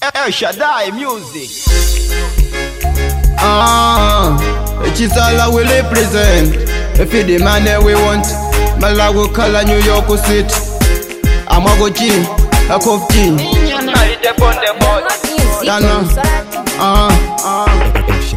El Shaddai Music. Ah, Chisala will represent. If you the man that we want, Malawi color New York City. I'm a go G, a cough G. Dana. Ah, ah.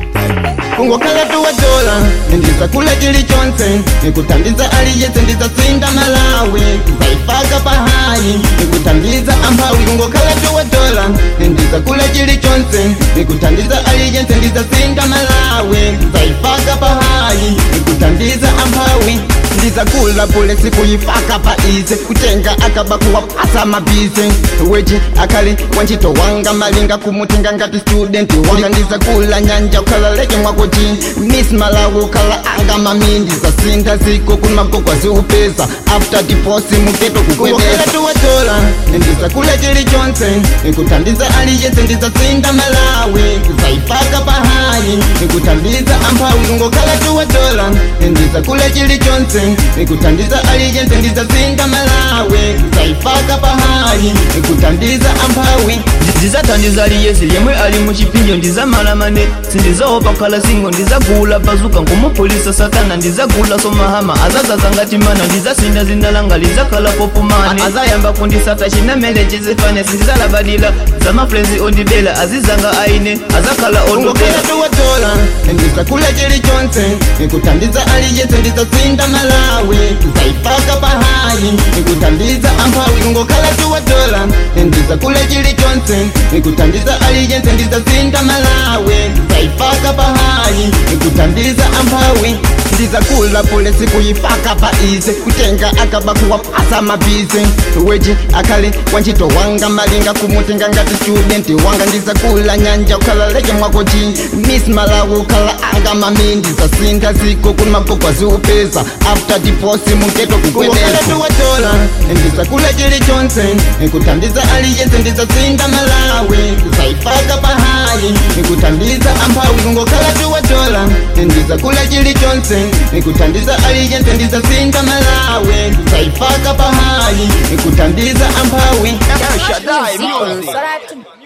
kungokhala tuwadola ndizakula chili chonse nikuthandiza aliyese ndizatsinda malawi zaifaka pahayi nikuthandiza amphawi kungokhala tuwadola ndizakula chili chonse nikuthandiza aliyese ndizatsinda malawi zaifaka pahayi nikuthandiza amphawi ndizakula pule sikuyifaka paize kutenga akaba kuwapasa mabize weji akali wanchito wanga malinga kumutenga ngati student wanga ndizakula nyanja ukhala leke mwakuti miss malawi ukhala anga mami ndizasinda ziko kumagogwa ziupeza after diposi muketo kukwedera tuwatola ndizakula chili chonse nikuthandiza aliyese ndizatsinda malawi zaifaka pahayi nikuthandiza amphawi kungokhala tuwatola ndizakula chili chonse nikuthandiza aliyese ndizatsinda malawi zaifaka pahayi nikuthandiza amphawi ndizathandiza aliyese yemwe ali muchipinjo ndizamalamane sindizaopa khala singo ndizagula bazuka ngumupolisa satana ndizagula somahama azazaza ngati mana ndizasinda zindalanga lizakhala popumane azayamba kundisata chinamele chizifane sindizalabadila zamafrenzi ondibela azizanga aine azakhala kungokhala ondobela tuwatola ndizakula chili chonse nikuthandiza aliyese ndizatsinda malawi zaifaka pahayi nikuthandiza amphawi kungokhala tuwatola ndizakula chili chonse nikuthandiza aliyese ndizatsinda malawi zaifaka pahayi nikuthandiza amphawi ndizakula pule sikuyifaka paize kutenga akaba kuwapasa mabize weji akali wanchito wanga malinga kumutenga ngati student wanga ndizakula nyanja ukhala leke mwakochi miss malawi ukhala anga mami ndizasinda ziko kumagogwa ziupeza after diposi muketo kukwedera tuwatola ndizakula chili chonse nikuthandiza aliyese ndizatsinda malawi zaifaka pahayi nikuthandiza amphawi kungokhala tuwatola ndizakula chili chonse nikuthandiza aliyese ndizatsinda malawi zaifaka pahayi nikuthandiza amphawi El Shaddai Music. Music.